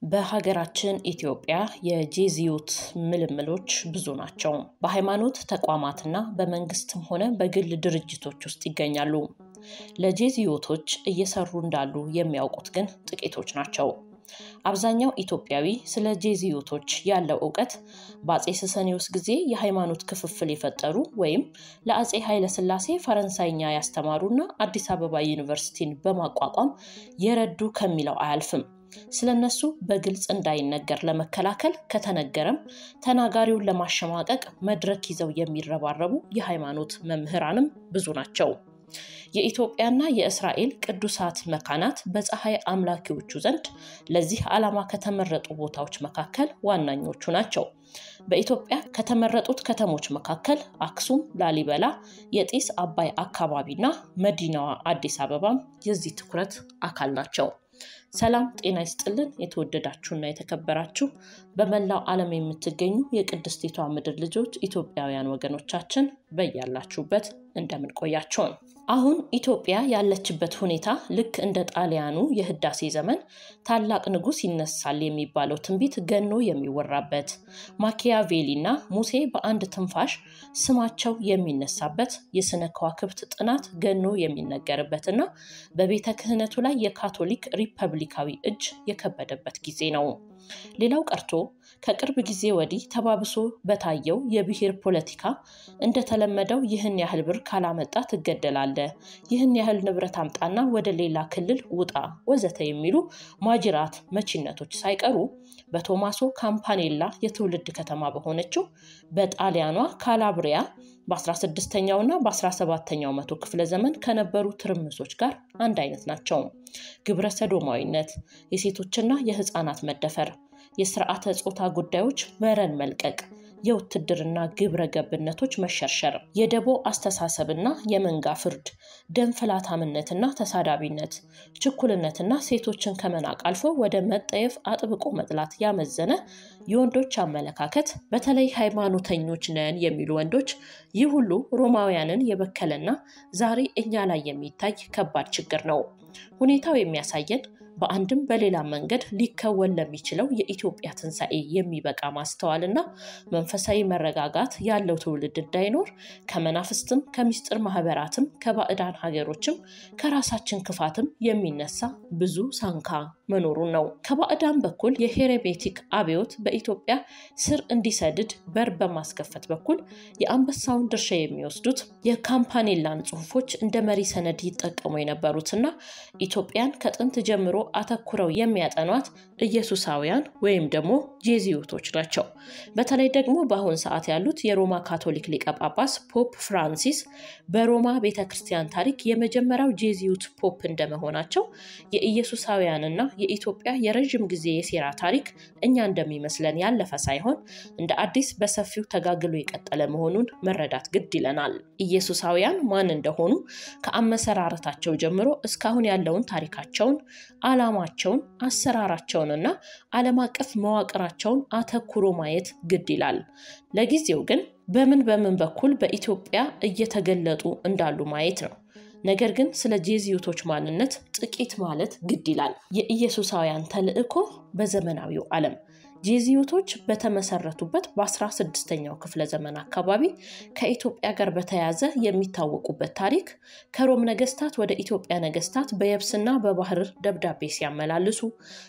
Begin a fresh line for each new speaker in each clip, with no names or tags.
በሀገራችን ኢትዮጵያ የጄዝዩት ምልምሎች ብዙ ናቸው። በሃይማኖት ተቋማትና በመንግስትም ሆነ በግል ድርጅቶች ውስጥ ይገኛሉ። ለጄዝዩቶች እየሰሩ እንዳሉ የሚያውቁት ግን ጥቂቶች ናቸው። አብዛኛው ኢትዮጵያዊ ስለ ጄዝዩቶች ያለው እውቀት በአጼ ስሰኒዮስ ጊዜ የሃይማኖት ክፍፍል የፈጠሩ ወይም ለአጼ ኃይለሥላሴ ፈረንሳይኛ ያስተማሩና አዲስ አበባ ዩኒቨርሲቲን በማቋቋም የረዱ ከሚለው አያልፍም። ስለነሱ በግልጽ እንዳይነገር ለመከላከል ከተነገረም ተናጋሪውን ለማሸማቀቅ መድረክ ይዘው የሚረባረቡ የሃይማኖት መምህራንም ብዙ ናቸው። የኢትዮጵያና የእስራኤል ቅዱሳት መካናት በፀሐይ አምላኪዎቹ ዘንድ ለዚህ ዓላማ ከተመረጡ ቦታዎች መካከል ዋናኞቹ ናቸው። በኢትዮጵያ ከተመረጡት ከተሞች መካከል አክሱም፣ ላሊበላ፣ የጢስ አባይ አካባቢና መዲናዋ አዲስ አበባም የዚህ ትኩረት አካል ናቸው። ሰላም ጤና ይስጥልን። የተወደዳችሁና የተከበራችሁ በመላው ዓለም የምትገኙ የቅድስቲቷ ምድር ልጆች ኢትዮጵያውያን ወገኖቻችን በያላችሁበት እንደምን ቆያችሁን? አሁን ኢትዮጵያ ያለችበት ሁኔታ ልክ እንደ ጣሊያኑ የህዳሴ ዘመን ታላቅ ንጉሥ ይነሳል የሚባለው ትንቢት ገኖ የሚወራበት ማኪያቬሊና ሙሴ በአንድ ትንፋሽ ስማቸው የሚነሳበት የስነ ከዋክብት ጥናት ገኖ የሚነገርበትና በቤተ ክህነቱ ላይ የካቶሊክ ሪፐብሊካዊ እጅ የከበደበት ጊዜ ነው። ሌላው ቀርቶ ከቅርብ ጊዜ ወዲህ ተባብሶ በታየው የብሔር ፖለቲካ እንደተለመደው ይህን ያህል ብር ካላመጣ ትገደላለህ፣ ይህን ያህል ንብረት አምጣና ወደ ሌላ ክልል ውጣ፣ ወዘተ የሚሉ ማጅራት መቺነቶች ሳይቀሩ በቶማሶ ካምፓኔላ የትውልድ ከተማ በሆነችው በጣሊያኗ ካላብሪያ በ16ኛው እና በ17ኛው መቶ ክፍለ ዘመን ከነበሩ ትርምሶች ጋር አንድ አይነት ናቸው። ግብረ ሰዶማዊነት፣ የሴቶችና የህፃናት መደፈር፣ የስርዓተ ጾታ ጉዳዮች መረን መልቀቅ፣ የውትድርና ግብረ ገብነቶች መሸርሸር፣ የደቦ አስተሳሰብና የመንጋ ፍርድ፣ ደም ፈላታምነትና ተሳዳቢነት፣ ችኩልነትና ሴቶችን ከመናቅ አልፎ ወደ መጠየፍ አጥብቆ መጥላት ያመዘነ የወንዶች አመለካከት፣ በተለይ ሃይማኖተኞች ነን የሚሉ ወንዶች ይህ ሁሉ ሮማውያንን የበከለና ዛሬ እኛ ላይ የሚታይ ከባድ ችግር ነው። ሁኔታው የሚያሳየን በአንድም በሌላ መንገድ ሊከወን ለሚችለው የኢትዮጵያ ትንሣኤ የሚበቃ ማስተዋልና መንፈሳዊ መረጋጋት ያለው ትውልድ እንዳይኖር ከመናፍስትም ከምስጢር ማህበራትም ከባዕዳን ሀገሮችም ከራሳችን ክፋትም የሚነሳ ብዙ ሳንካ መኖሩን ነው። ከባዕዳን በኩል የሄሬቤቲክ አብዮት በኢትዮጵያ ስር እንዲሰድድ በር በማስከፈት በኩል የአንበሳውን ድርሻ የሚወስዱት የካምፓኔላን ጽሑፎች እንደ መሪ ሰነድ ይጠቀሙ የነበሩትና ኢትዮጵያን ከጥንት ጀምሮ አተኩረው የሚያጠኗት ኢየሱሳውያን ወይም ደግሞ ጄዝዩቶች ናቸው። በተለይ ደግሞ በአሁን ሰዓት ያሉት የሮማ ካቶሊክ ሊቀ ጳጳስ ፖፕ ፍራንሲስ በሮማ ቤተ ክርስቲያን ታሪክ የመጀመሪያው ጄዝዩት ፖፕ እንደመሆናቸው የኢየሱሳውያንና የኢትዮጵያ የረዥም ጊዜ የሴራ ታሪክ እኛ እንደሚመስለን ያለፈ ሳይሆን እንደ አዲስ በሰፊው ተጋግሎ የቀጠለ መሆኑን መረዳት ግድ ይለናል። ኢየሱሳውያን ማን እንደሆኑ ከአመሰራረታቸው ጀምሮ እስካሁን ያለውን ታሪካቸውን ዓላማቸውን አሰራራቸውንና ዓለም አቀፍ መዋቅራቸውን አተኩሮ ማየት ግድ ይላል። ለጊዜው ግን በምን በምን በኩል በኢትዮጵያ እየተገለጡ እንዳሉ ማየት ነው። ነገር ግን ስለ ጄዝዩቶች ማንነት ጥቂት ማለት ግድ ይላል። የኢየሱሳውያን ተልዕኮ በዘመናዊው ዓለም ጄዝዩቶች በተመሰረቱበት በ16ኛው ክፍለ ዘመን አካባቢ ከኢትዮጵያ ጋር በተያያዘ የሚታወቁበት ታሪክ ከሮም ነገስታት ወደ ኢትዮጵያ ነገስታት በየብስና በባህር ደብዳቤ ሲያመላልሱ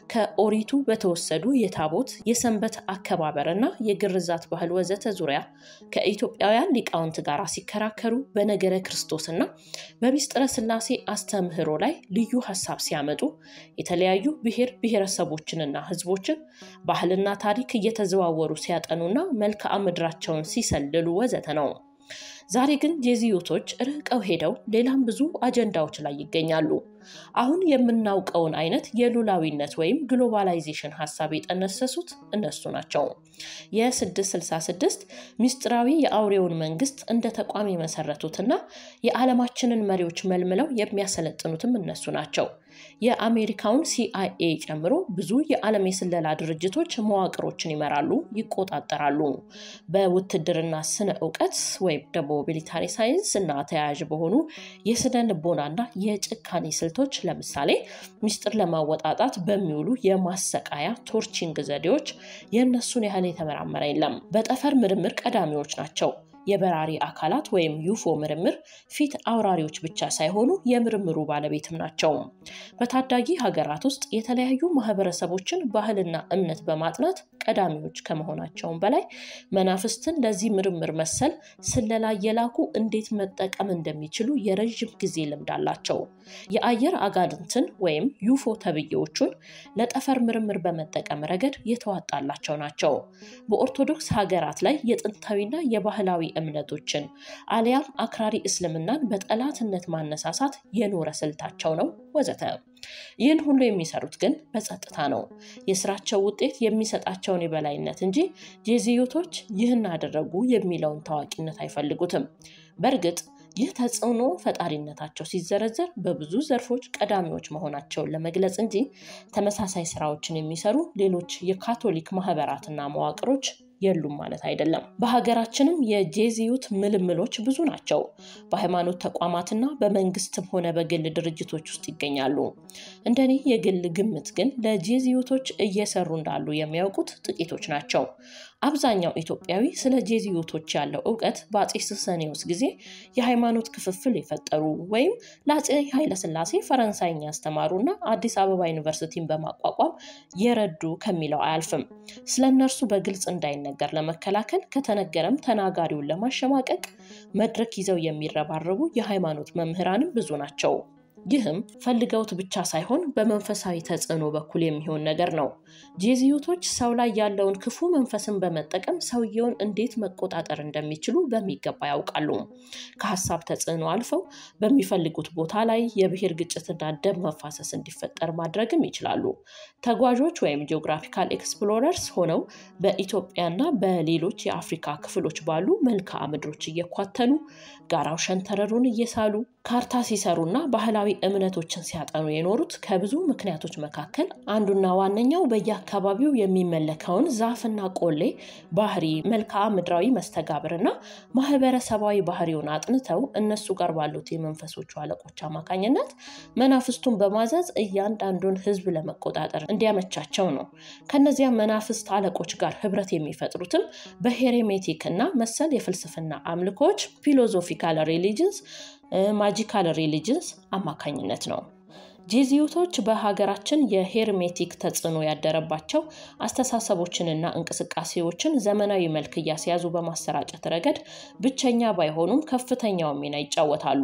ከኦሪቱ በተወሰዱ የታቦት የሰንበት አከባበርና የግርዛት ባህል ወዘተ ዙሪያ ከኢትዮጵያውያን ሊቃውንት ጋር ሲከራከሩ በነገረ ክርስቶስና በሚስጥረ ስላሴ አስተምህሮ ላይ ልዩ ሀሳብ ሲያመጡ የተለያዩ ብሔር ብሔረሰቦችንና ህዝቦችን ባህል ና ታሪክ እየተዘዋወሩ ሲያጠኑና መልክዓ ምድራቸውን ሲሰልሉ ወዘተ ነው። ዛሬ ግን ጄዝዩቶች ርቀው ሄደው ሌላም ብዙ አጀንዳዎች ላይ ይገኛሉ። አሁን የምናውቀውን አይነት የሉላዊነት ወይም ግሎባላይዜሽን ሀሳብ የጠነሰሱት እነሱ ናቸው። የ666 ሚስጥራዊ የአውሬውን መንግስት እንደ ተቋም የመሰረቱትና የዓለማችንን መሪዎች መልምለው የሚያሰለጥኑትም እነሱ ናቸው። የአሜሪካውን ሲአይኤ ጨምሮ ብዙ የዓለም የስለላ ድርጅቶች መዋቅሮችን ይመራሉ፣ ይቆጣጠራሉ። በውትድርና ስነ እውቀት ወይም ደግሞ ሚሊታሪ ሳይንስ እና ተያያዥ በሆኑ የስነ ልቦናና የጭካኔ ስልቶች ለምሳሌ ሚስጥር ለማወጣጣት በሚውሉ የማሰቃያ ቶርቺንግ ዘዴዎች የእነሱን ያህል የተመራመረ የለም። በጠፈር ምርምር ቀዳሚዎች ናቸው። የበራሪ አካላት ወይም ዩፎ ምርምር ፊት አውራሪዎች ብቻ ሳይሆኑ የምርምሩ ባለቤትም ናቸው። በታዳጊ ሀገራት ውስጥ የተለያዩ ማህበረሰቦችን ባህልና እምነት በማጥናት ቀዳሚዎች ከመሆናቸውም በላይ መናፍስትን ለዚህ ምርምር መሰል ስለላ የላኩ እንዴት መጠቀም እንደሚችሉ የረዥም ጊዜ ልምድ አላቸው። የአየር አጋንንትን ወይም ዩፎ ተብዬዎቹን ለጠፈር ምርምር በመጠቀም ረገድ የተዋጣላቸው ናቸው። በኦርቶዶክስ ሀገራት ላይ የጥንታዊና የባህላዊ እምነቶችን አሊያም አክራሪ እስልምናን በጠላትነት ማነሳሳት የኖረ ስልታቸው ነው ወዘተ። ይህን ሁሉ የሚሰሩት ግን በጸጥታ ነው። የስራቸው ውጤት የሚሰጣቸውን የበላይነት እንጂ ጄዝዩቶች ይህን አደረጉ የሚለውን ታዋቂነት አይፈልጉትም። በእርግጥ ይህ ተጽዕኖ ፈጣሪነታቸው ሲዘረዘር በብዙ ዘርፎች ቀዳሚዎች መሆናቸውን ለመግለጽ እንጂ ተመሳሳይ ስራዎችን የሚሰሩ ሌሎች የካቶሊክ ማህበራትና መዋቅሮች የሉም ማለት አይደለም። በሀገራችንም የጄዝዩት ምልምሎች ብዙ ናቸው። በሃይማኖት ተቋማትና በመንግስትም ሆነ በግል ድርጅቶች ውስጥ ይገኛሉ። እንደኔ የግል ግምት ግን ለጄዝዩቶች እየሰሩ እንዳሉ የሚያውቁት ጥቂቶች ናቸው። አብዛኛው ኢትዮጵያዊ ስለ ጄዝዩቶች ያለው እውቀት በአጼ ስሰኔዎስ ጊዜ የሃይማኖት ክፍፍል የፈጠሩ ወይም ለአጼ ኃይለስላሴ ፈረንሳይኛ ያስተማሩና አዲስ አበባ ዩኒቨርሲቲን በማቋቋም የረዱ ከሚለው አያልፍም። ስለ እነርሱ በግልጽ እንዳይነገር ለመከላከል ከተነገረም ተናጋሪውን ለማሸማቀቅ መድረክ ይዘው የሚረባረቡ የሃይማኖት መምህራንም ብዙ ናቸው። ይህም ፈልገውት ብቻ ሳይሆን በመንፈሳዊ ተጽዕኖ በኩል የሚሆን ነገር ነው። ጄዝዩቶች ሰው ላይ ያለውን ክፉ መንፈስን በመጠቀም ሰውየውን እንዴት መቆጣጠር እንደሚችሉ በሚገባ ያውቃሉ። ከሀሳብ ተጽዕኖ አልፈው በሚፈልጉት ቦታ ላይ የብሔር ግጭትና ደም መፋሰስ እንዲፈጠር ማድረግም ይችላሉ። ተጓዦች ወይም ጂኦግራፊካል ኤክስፕሎረርስ ሆነው በኢትዮጵያና በሌሎች የአፍሪካ ክፍሎች ባሉ መልክዓ ምድሮች እየኳተኑ ጋራው ሸንተረሩን እየሳሉ ካርታ ሲሰሩና ባህላዊ እምነቶችን ሲያጠኑ የኖሩት ከብዙ ምክንያቶች መካከል አንዱና ዋነኛው በየአካባቢው የሚመለከውን ዛፍና ቆሌ ባህሪ፣ መልክዓ ምድራዊ መስተጋብርና ማህበረሰባዊ ባህሪውን አጥንተው እነሱ ጋር ባሉት የመንፈሶቹ አለቆች አማካኝነት መናፍስቱን በማዘዝ እያንዳንዱን ሕዝብ ለመቆጣጠር እንዲያመቻቸው ነው። ከነዚያ መናፍስት አለቆች ጋር ህብረት የሚፈጥሩትም በሄሬሜቲክ እና መሰል የፍልስፍና አምልኮች ፊሎዞፊካል ሪሊጅንስ ማጂካል ሪሊጅንስ አማካኝነት ነው። ጄዝዩቶች በሀገራችን የሄርሜቲክ ተጽዕኖ ያደረባቸው አስተሳሰቦችንና እንቅስቃሴዎችን ዘመናዊ መልክ እያስያዙ በማሰራጨት ረገድ ብቸኛ ባይሆኑም ከፍተኛው ሚና ይጫወታሉ።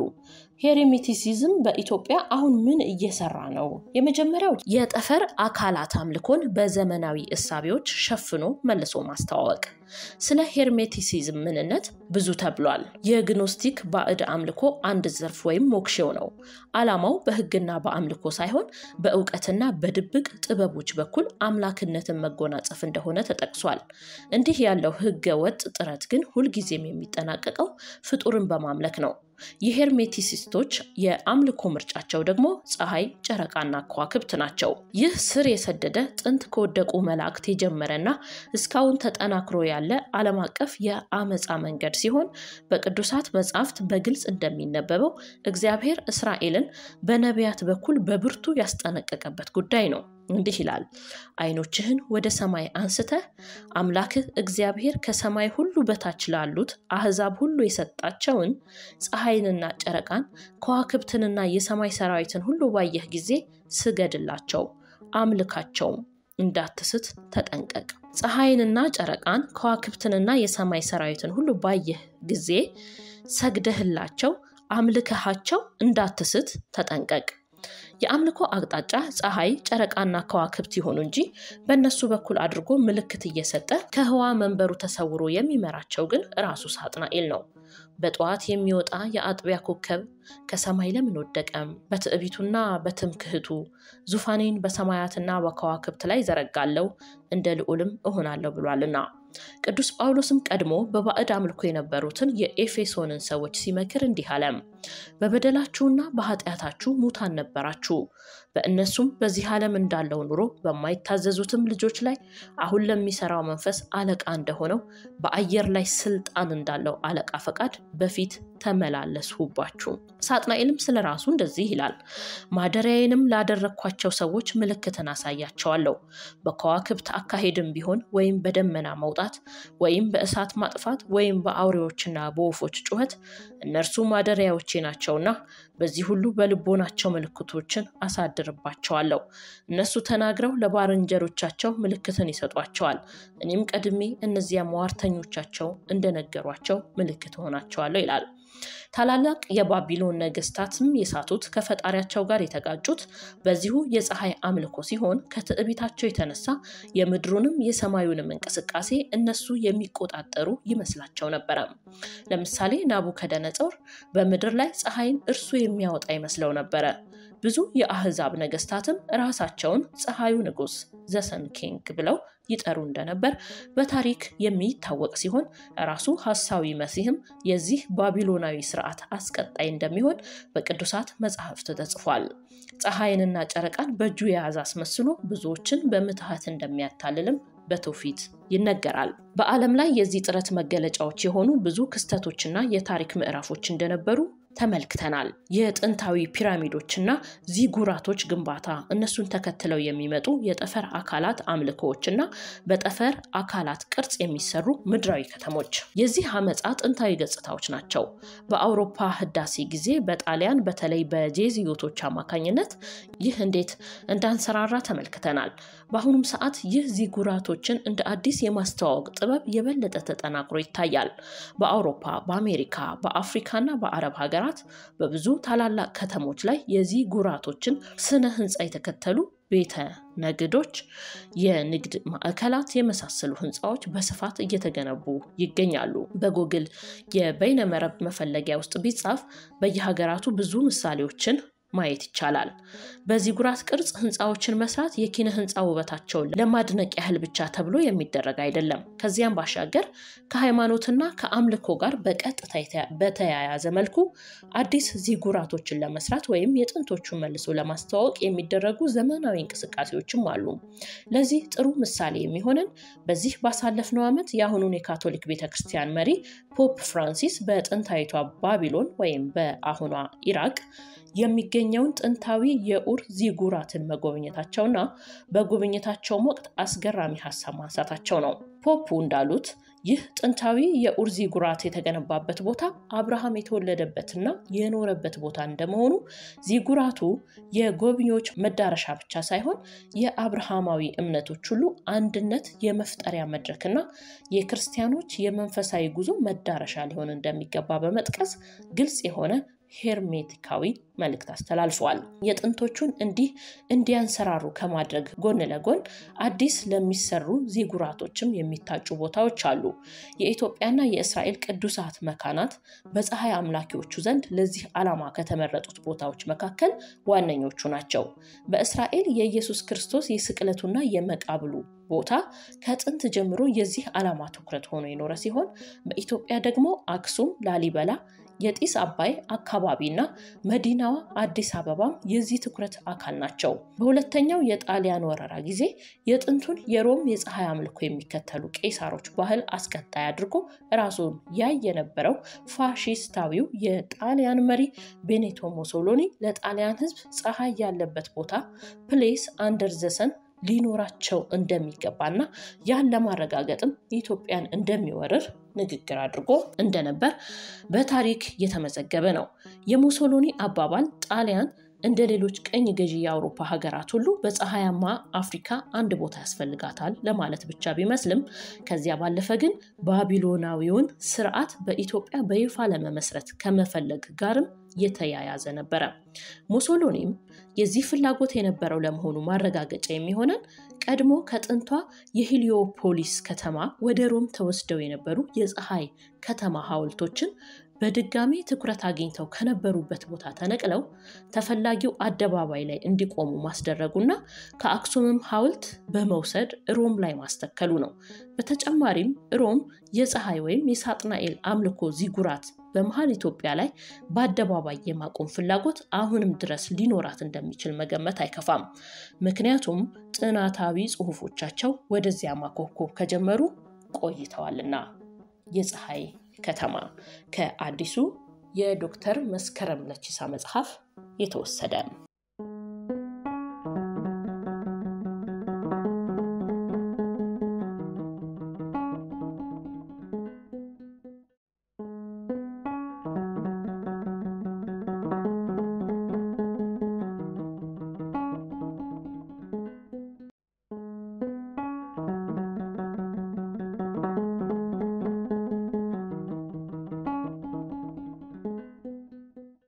ሄሬሜቲሲዝም በኢትዮጵያ አሁን ምን እየሰራ ነው? የመጀመሪያው የጠፈር አካላት አምልኮን በዘመናዊ እሳቤዎች ሸፍኖ መልሶ ማስተዋወቅ። ስለ ሄርሜቲሲዝም ምንነት ብዙ ተብሏል። የግኖስቲክ ባዕድ አምልኮ አንድ ዘርፍ ወይም ሞክሼው ነው። ዓላማው በሕግና በአምልኮ ሳይሆን በእውቀትና በድብቅ ጥበቦች በኩል አምላክነትን መጎናጸፍ እንደሆነ ተጠቅሷል። እንዲህ ያለው ሕገ ወጥ ጥረት ግን ሁልጊዜም የሚጠናቀቀው ፍጡርን በማምለክ ነው። የሄርሜቲሲስቶች የአምልኮ ምርጫቸው ደግሞ ፀሐይ፣ ጨረቃና ከዋክብት ናቸው። ይህ ስር የሰደደ ጥንት ከወደቁ መላእክት የጀመረና እስካሁን ተጠናክሮ ያለ ዓለም አቀፍ የአመፃ መንገድ ሲሆን በቅዱሳት መጻሕፍት በግልጽ እንደሚነበበው እግዚአብሔር እስራኤልን በነቢያት በኩል በብርቱ ያስጠነቀቀበት ጉዳይ ነው። እንዲህ ይላል፣ ዓይኖችህን ወደ ሰማይ አንስተህ አምላክህ እግዚአብሔር ከሰማይ ሁሉ በታች ላሉት አሕዛብ ሁሉ የሰጣቸውን ፀሐይንና ጨረቃን ከዋክብትንና የሰማይ ሰራዊትን ሁሉ ባየህ ጊዜ ስገድላቸው፣ አምልካቸውም፣ እንዳትስት ተጠንቀቅ። ፀሐይንና ጨረቃን ከዋክብትንና የሰማይ ሰራዊትን ሁሉ ባየህ ጊዜ ሰግደህላቸው፣ አምልከሃቸው፣ እንዳትስት ተጠንቀቅ። የአምልኮ አቅጣጫ ፀሐይ፣ ጨረቃና ከዋክብት ይሆኑ እንጂ በእነሱ በኩል አድርጎ ምልክት እየሰጠ ከህዋ መንበሩ ተሰውሮ የሚመራቸው ግን ራሱ ሳጥናኤል ነው። በጠዋት የሚወጣ የአጥቢያ ኮከብ ከሰማይ ለምን ወደቀም? በትዕቢቱና በትምክህቱ ዙፋኔን በሰማያትና በከዋክብት ላይ ዘረጋለው እንደ ልዑልም እሆናለሁ ብሏልና። ቅዱስ ጳውሎስም ቀድሞ በባዕድ አምልኮ የነበሩትን የኤፌሶንን ሰዎች ሲመክር እንዲህ አለ። በበደላችሁና በኃጢአታችሁ ሙታን ነበራችሁ፣ በእነሱም በዚህ ዓለም እንዳለው ኑሮ በማይታዘዙትም ልጆች ላይ አሁን ለሚሰራው መንፈስ አለቃ እንደሆነው በአየር ላይ ስልጣን እንዳለው አለቃ ፈቃድ በፊት ተመላለስሁባችሁ። ሳጥናኤልም ስለ ራሱ እንደዚህ ይላል፣ ማደሪያዬንም ላደረግኳቸው ሰዎች ምልክትን አሳያቸዋለሁ። በከዋክብት አካሄድም ቢሆን ወይም በደመና መውጣት ወይም በእሳት ማጥፋት ወይም በአውሬዎችና በወፎች ጩኸት እነርሱ ማደሪያዎቼ ናቸውና በዚህ ሁሉ በልቦናቸው ምልክቶችን አሳድርባቸዋለሁ። እነሱ ተናግረው ለባልንጀሮቻቸው ምልክትን ይሰጧቸዋል። እኔም ቀድሜ እነዚያ ሟርተኞቻቸው እንደነገሯቸው ምልክት ሆናቸዋለሁ ይላል። ታላላቅ የባቢሎን ነገስታትም የሳቱት ከፈጣሪያቸው ጋር የተጋጩት በዚሁ የፀሐይ አምልኮ ሲሆን ከትዕቢታቸው የተነሳ የምድሩንም የሰማዩንም እንቅስቃሴ እነሱ የሚቆጣጠሩ ይመስላቸው ነበረ። ለምሳሌ ናቡከደነጾር በምድር ላይ ፀሐይን እርሱ የሚያወጣ ይመስለው ነበረ። ብዙ የአህዛብ ነገስታትም ራሳቸውን ፀሐዩ ንጉስ ዘሰን ኪንግ ብለው ይጠሩ እንደነበር በታሪክ የሚታወቅ ሲሆን ራሱ ሐሳዊ መሲህም የዚህ ባቢሎናዊ ስርዓት አስቀጣይ እንደሚሆን በቅዱሳት መጽሐፍት ተጽፏል። ፀሐይንና ጨረቃን በእጁ የያዘ አስመስሎ ብዙዎችን በምትሃት እንደሚያታልልም በትውፊት ይነገራል። በዓለም ላይ የዚህ ጥረት መገለጫዎች የሆኑ ብዙ ክስተቶችና የታሪክ ምዕራፎች እንደነበሩ ተመልክተናል። የጥንታዊ ፒራሚዶችና ዚጉራቶች ግንባታ፣ እነሱን ተከትለው የሚመጡ የጠፈር አካላት አምልኮዎችና በጠፈር አካላት ቅርጽ የሚሰሩ ምድራዊ ከተሞች የዚህ አመፃ ጥንታዊ ገጽታዎች ናቸው። በአውሮፓ ህዳሴ ጊዜ በጣሊያን በተለይ በጄዝዩቶች አማካኝነት ይህ እንዴት እንዳንሰራራ ተመልክተናል። በአሁኑም ሰዓት ይህ ዚጉራቶችን እንደ አዲስ የማስተዋወቅ ጥበብ የበለጠ ተጠናክሮ ይታያል። በአውሮፓ፣ በአሜሪካ፣ በአፍሪካና በአረብ ሀገራት በብዙ ታላላቅ ከተሞች ላይ የዚጉራቶችን ስነ ህንፃ የተከተሉ ቤተ ነግዶች፣ የንግድ ማዕከላት የመሳሰሉ ህንፃዎች በስፋት እየተገነቡ ይገኛሉ። በጉግል የበይነመረብ መፈለጊያ ውስጥ ቢጻፍ በየሀገራቱ ብዙ ምሳሌዎችን ማየት ይቻላል። በዚጉራት ቅርጽ ህንፃዎችን መስራት የኪነ ህንፃ ውበታቸውን ለማድነቅ ያህል ብቻ ተብሎ የሚደረግ አይደለም። ከዚያም ባሻገር ከሃይማኖትና ከአምልኮ ጋር በቀጥታ በተያያዘ መልኩ አዲስ ዚጉራቶችን ለመስራት ወይም የጥንቶቹን መልሶ ለማስተዋወቅ የሚደረጉ ዘመናዊ እንቅስቃሴዎችም አሉ። ለዚህ ጥሩ ምሳሌ የሚሆነን በዚህ ባሳለፍነው ዓመት የአሁኑን የካቶሊክ ቤተክርስቲያን መሪ ፖፕ ፍራንሲስ በጥንታዊቷ ባቢሎን ወይም በአሁኗ ኢራቅ የሚገኘውን ጥንታዊ የኡር ዚጉራትን መጎብኘታቸውና በጉብኝታቸውም ወቅት አስገራሚ ሀሳብ ማንሳታቸው ነው። ፖፑ እንዳሉት ይህ ጥንታዊ የኡር ዚጉራት የተገነባበት ቦታ አብርሃም የተወለደበትና የኖረበት ቦታ እንደመሆኑ ዚጉራቱ የጎብኚዎች መዳረሻ ብቻ ሳይሆን የአብርሃማዊ እምነቶች ሁሉ አንድነት የመፍጠሪያ መድረክና የክርስቲያኖች የመንፈሳዊ ጉዞ መዳረሻ ሊሆን እንደሚገባ በመጥቀስ ግልጽ የሆነ ሄርሜቲካዊ መልእክት አስተላልፈዋል። የጥንቶቹን እንዲህ እንዲያንሰራሩ ከማድረግ ጎን ለጎን አዲስ ለሚሰሩ ዚጉራቶችም የሚታጩ ቦታዎች አሉ። የኢትዮጵያና የእስራኤል ቅዱሳት መካናት በፀሐይ አምላኪዎቹ ዘንድ ለዚህ ዓላማ ከተመረጡት ቦታዎች መካከል ዋነኞቹ ናቸው። በእስራኤል የኢየሱስ ክርስቶስ የስቅለቱና የመቃብሉ ቦታ ከጥንት ጀምሮ የዚህ ዓላማ ትኩረት ሆኖ የኖረ ሲሆን በኢትዮጵያ ደግሞ አክሱም፣ ላሊበላ የጢስ አባይ አካባቢና መዲናዋ አዲስ አበባም የዚህ ትኩረት አካል ናቸው። በሁለተኛው የጣሊያን ወረራ ጊዜ የጥንቱን የሮም የፀሐይ አምልኮ የሚከተሉ ቄሳሮች ባህል አስቀጣይ አድርጎ ራሱን ያይ የነበረው ፋሺስታዊው የጣሊያን መሪ ቤኔቶ ሞሶሎኒ ለጣሊያን ሕዝብ ፀሐይ ያለበት ቦታ ፕሌስ አንደር ዘሰን ሊኖራቸው እንደሚገባና ያን ለማረጋገጥም ኢትዮጵያን እንደሚወርር ንግግር አድርጎ እንደነበር በታሪክ የተመዘገበ ነው። የሙሶሎኒ አባባል ጣሊያን እንደ ሌሎች ቀኝ ገዢ የአውሮፓ ሀገራት ሁሉ በፀሐያማ አፍሪካ አንድ ቦታ ያስፈልጋታል ለማለት ብቻ ቢመስልም ከዚያ ባለፈ ግን ባቢሎናዊውን ስርዓት በኢትዮጵያ በይፋ ለመመስረት ከመፈለግ ጋርም የተያያዘ ነበረ። ሙሶሎኒም የዚህ ፍላጎት የነበረው ለመሆኑ ማረጋገጫ የሚሆነን ቀድሞ ከጥንቷ የሂሊዮፖሊስ ከተማ ወደ ሮም ተወስደው የነበሩ የፀሐይ ከተማ ሐውልቶችን በድጋሚ ትኩረት አግኝተው ከነበሩበት ቦታ ተነቅለው ተፈላጊው አደባባይ ላይ እንዲቆሙ ማስደረጉና ከአክሱምም ሐውልት በመውሰድ ሮም ላይ ማስተከሉ ነው። በተጨማሪም ሮም የፀሐይ ወይም የሳጥናኤል አምልኮ ዚጉራት በመሀል ኢትዮጵያ ላይ በአደባባይ የማቆም ፍላጎት አሁንም ድረስ ሊኖራት እንደሚችል መገመት አይከፋም። ምክንያቱም ጥናታዊ ጽሑፎቻቸው ወደዚያ ማኮብኮብ ከጀመሩ ቆይተዋልና። የፀሐይ ከተማ ከአዲሱ የዶክተር መስከረም ለቺሳ መጽሐፍ የተወሰደ